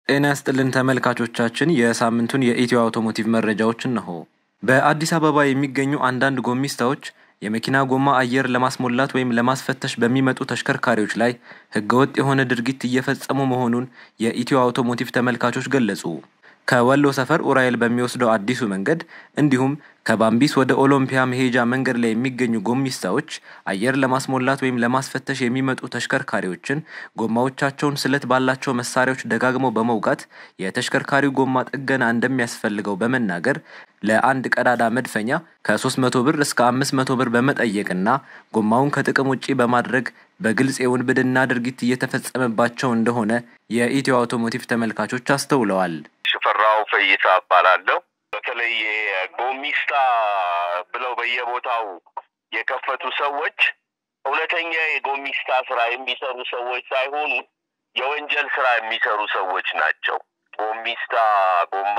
ጤና ይስጥልን ተመልካቾቻችን፣ የሳምንቱን የኢትዮ አውቶሞቲቭ መረጃዎች እነሆ። በአዲስ አበባ የሚገኙ አንዳንድ ጎሚስታዎች የመኪና ጎማ አየር ለማስሞላት ወይም ለማስፈተሽ በሚመጡ ተሽከርካሪዎች ላይ ሕገወጥ የሆነ ድርጊት እየፈጸሙ መሆኑን የኢትዮ አውቶሞቲቭ ተመልካቾች ገለጹ። ከወሎ ሰፈር ኡራኤል በሚወስደው አዲሱ መንገድ እንዲሁም ከባምቢስ ወደ ኦሎምፒያ መሄጃ መንገድ ላይ የሚገኙ ጎሚስታዎች አየር ለማስሞላት ወይም ለማስፈተሽ የሚመጡ ተሽከርካሪዎችን ጎማዎቻቸውን ስለት ባላቸው መሳሪያዎች ደጋግመው በመውጋት የተሽከርካሪው ጎማ ጥገና እንደሚያስፈልገው በመናገር ለአንድ ቀዳዳ መድፈኛ ከ300 ብር እስከ 500 ብር በመጠየቅና ጎማውን ከጥቅም ውጪ በማድረግ በግልጽ የውንብድና ድርጊት እየተፈጸመባቸው እንደሆነ የኢትዮ አውቶሞቲቭ ተመልካቾች አስተውለዋል። ሽፈራው ፈይሳ እባላለሁ። በተለይ ጎሚስታ ብለው በየቦታው የከፈቱ ሰዎች እውነተኛ የጎሚስታ ስራ የሚሰሩ ሰዎች ሳይሆኑ የወንጀል ስራ የሚሰሩ ሰዎች ናቸው። ጎሚስታ ጎማ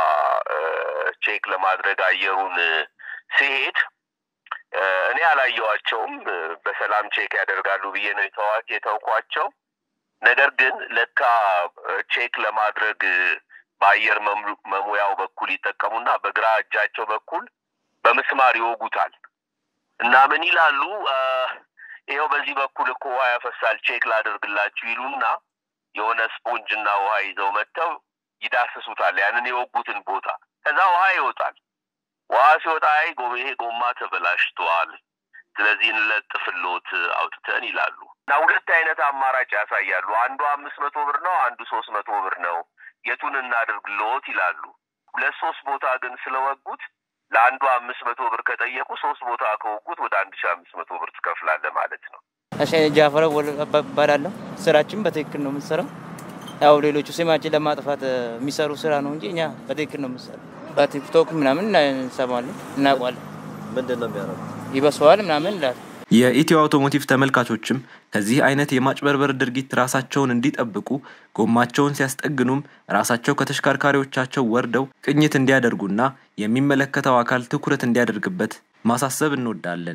ቼክ ለማድረግ አየሩን ሲሄድ እኔ አላየዋቸውም። በሰላም ቼክ ያደርጋሉ ብዬ ነው የተዋት የተውኳቸው። ነገር ግን ለካ ቼክ ለማድረግ በአየር መሙያው በኩል ይጠቀሙና በግራ እጃቸው በኩል በምስማር ይወጉታል እና ምን ይላሉ? ይኸው በዚህ በኩል እኮ ውሃ ያፈሳል ቼክ ላደርግላችሁ ይሉና የሆነ ስፖንጅ እና ውሃ ይዘው መጥተው ይዳስሱታል ያንን የወጉትን ቦታ። ከዛ ውሃ ይወጣል። ውሃ ሲወጣ አይ ይሄ ጎማ ተበላሽቷል፣ ስለዚህ እንለጥፍሎት አውጥተን ይላሉ። እና ሁለት አይነት አማራጭ ያሳያሉ። አንዱ አምስት መቶ ብር ነው፣ አንዱ ሶስት መቶ ብር ነው። የቱን እናድርግልዎት ይላሉ። ሁለት ሶስት ቦታ ግን ስለወጉት ለአንዱ አምስት መቶ ብር ከጠየቁ ሶስት ቦታ ከወጉት ወደ አንድ ሺ አምስት መቶ ብር ትከፍላለህ ማለት ነው። እሺ ጃፈረ እባላለሁ። ስራችን በትክክል ነው የምንሰራው። ያው ሌሎቹ ስማችን ለማጥፋት የሚሰሩ ስራ ነው እንጂ እኛ በትክክል ነው የምንሰራው። በቲክቶክ ምናምን እንሰማለን፣ እናውቋለን። ምንድን ነው የሚያደርጉት? ይበሰዋል ምናምን ይላል። የኢትዮ አውቶሞቲቭ ተመልካቾችም ከዚህ አይነት የማጭበርበር ድርጊት ራሳቸውን እንዲጠብቁ ጎማቸውን ሲያስጠግኑም ራሳቸው ከተሽከርካሪዎቻቸው ወርደው ቅኝት እንዲያደርጉና የሚመለከተው አካል ትኩረት እንዲያደርግበት ማሳሰብ እንወዳለን።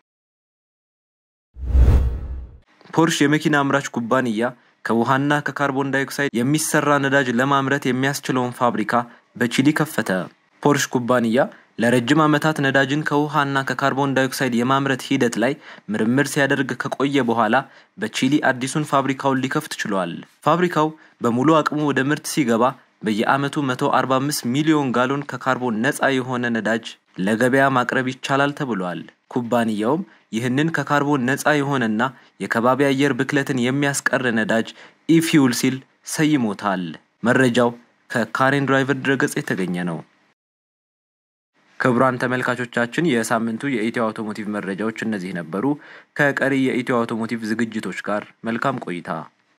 ፖርሽ የመኪና አምራች ኩባንያ ከውሃና ከካርቦን ዳይኦክሳይድ የሚሰራ ነዳጅ ለማምረት የሚያስችለውን ፋብሪካ በቺሊ ከፈተ። ፖርሽ ኩባንያ ለረጅም ዓመታት ነዳጅን ከውሃና ከካርቦን ዳይኦክሳይድ የማምረት ሂደት ላይ ምርምር ሲያደርግ ከቆየ በኋላ በቺሊ አዲሱን ፋብሪካውን ሊከፍት ችሏል። ፋብሪካው በሙሉ አቅሙ ወደ ምርት ሲገባ በየዓመቱ 145 ሚሊዮን ጋሎን ከካርቦን ነፃ የሆነ ነዳጅ ለገበያ ማቅረብ ይቻላል ተብሏል። ኩባንያውም ይህንን ከካርቦን ነፃ የሆነና የከባቢ አየር ብክለትን የሚያስቀር ነዳጅ ኢፊውል ሲል ሰይሞታል። መረጃው ከካሬን ድራይቨር ድረገጽ የተገኘ ነው። ክቡራን ተመልካቾቻችን የሳምንቱ የኢትዮ አውቶሞቲቭ መረጃዎች እነዚህ ነበሩ። ከቀሪ የኢትዮ አውቶሞቲቭ ዝግጅቶች ጋር መልካም ቆይታ